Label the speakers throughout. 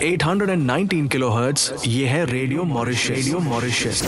Speaker 1: 819 kilohertz ये है radio Mauritius radio Mauritius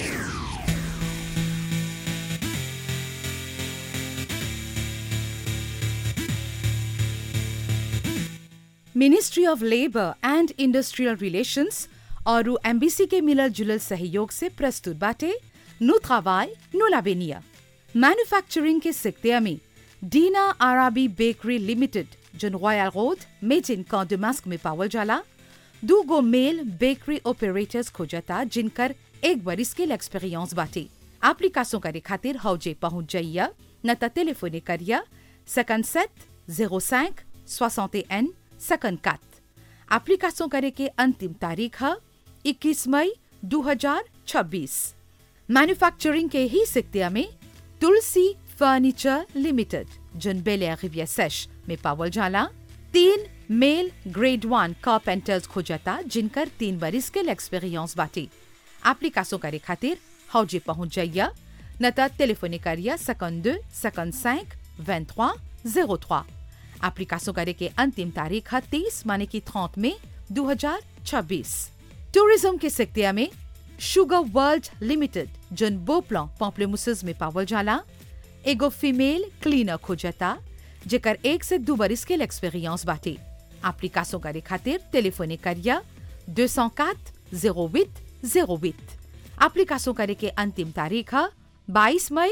Speaker 2: ministry of labour and industrial relations और embassy के मिलल जुलल सहयोग से प्रस्तुत बाटे नु travail, नु लावेनिया मैन्युफैक्चरिंग के सिक्तिया में डीना आराबी बेकरी लिमिटेड जन रॉयल रोड मेजिन कॉन्डमास्क में पावल जाला दू गो मेल बेकरी ऑपरेटर्स खोजता जिनकर एक बरिस के एक्सपीरियंस बाटे एप्लीकेशन करे खातिर हौजे पहुंच जाइया न त टेलीफोने करिया 57 05 61 54 एप्लीकेशन करे के अंतिम तारीख है 21 मई 2026 मैन्युफैक्चरिंग के ही सिक्तिया में तुलसी फर्नीचर लिमिटेड जन बेले रिविया सेश में पावल जाला तीन मेल ग्रेड वन कारपेंटर्स खोजता जिनकर तीन बरिस के एक्सपीरियंस बाटे एप्लीकेशन करे खातिर हौजे पहुंच जाइया न त टेलीफोने करिया 52 55 23 03 एप्लीकेशन करे के अंतिम तारीख है 30 माने की 30 में 2026 टूरिज्म के सिक्तिया में शुगर वर्ल्ड लिमिटेड जन बोपला पॉम्पलेमुसस में पावल जाला एगो फीमेल क्लीनर खोजता जेकर एक से दो बरिस के एक्सपीरियंस बाटे एप्लीकेशन करे खातिर टेलीफोने करिया 204 08 08 एप्लीकेशन करे के अंतिम तारीख है 22 मई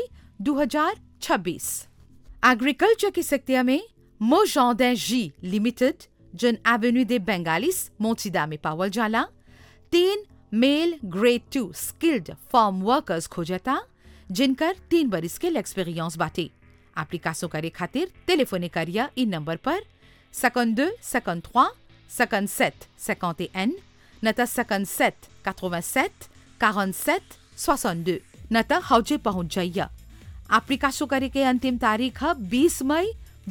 Speaker 2: 2026 एग्रीकल्चर की सेक्टिया में मोजॉर्डन जी लिमिटेड जन एवेन्यू दे बेंगालिस मोचिदा में पावल जाला तीन male grade two skilled farm workers खोजता जिनकर तीन बरिस के एक्सपीरियंस बाटे एप्लीकेशन करे खातिर टेलीफोने करिया इन नंबर पर 52 53 57 51 न त 57 87 47 62 न त हौजे पहुंच जाइया एप्लीकेशन करे के अंतिम तारीख है 20 मई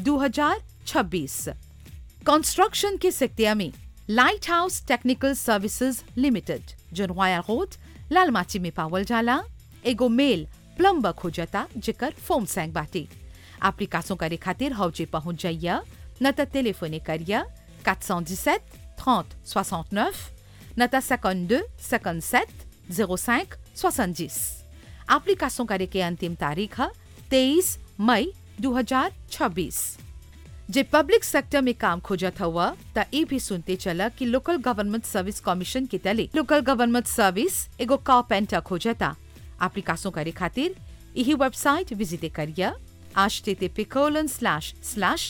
Speaker 2: 2026 कंस्ट्रक्शन के सेक्टिया में light house technical services limited जन रॉयल रोड लालमाची में पावल जाला एगो मेल प्लम्बर खोजता जेकर फोम सैंग बाटे एप्लीकेशन करे खातिर हौजे पहुंच जाइया न त टेलीफोने करिया 417 30 69 न त 52 57 05 70 एप्लीकेशन करे के अंतिम तारीख है 23 मई 2026 जे पब्लिक सेक्टर में काम खोजत हुआ त ई भी सुनते चला कि लोकल गवर्नमेंट सर्विस कमीशन के तले लोकल गवर्नमेंट सर्विस एगो कारपेंटर खोजता एप्लीकेशन करे खातिर यही वेबसाइट विजिट करिया http colon slash slash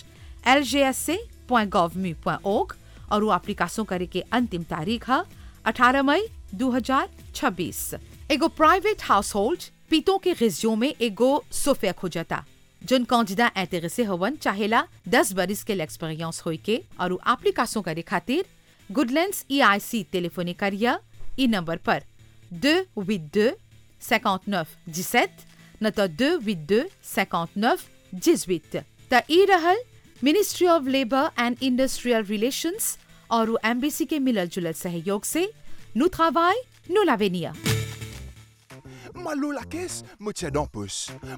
Speaker 2: ljsa.gov.org और वो एप्लीकेशन करे के अंतिम तारीख है 18 मई 2026 एगो प्राइवेट हाउस होल्ड पीतों के रिज्यूम में एगो सोफे खोजता जन कौजिदा ऐतरसे हवन चाहेला 10 बरिस के एक्सपीरियंस होई के और वो एप्लीकेशन करे खातिर गुडलैंड्स ईआईसी टेलीफोने करिया ई नंबर पर 282 59 17 न त 282 59 18 त ई रहल ministry of labour and industrial relations और वो एम्बेसी के मिलल जुलल सहयोग से नु travail, नु l'avenir.
Speaker 3: Malou la caisse, me tiens dans pouce.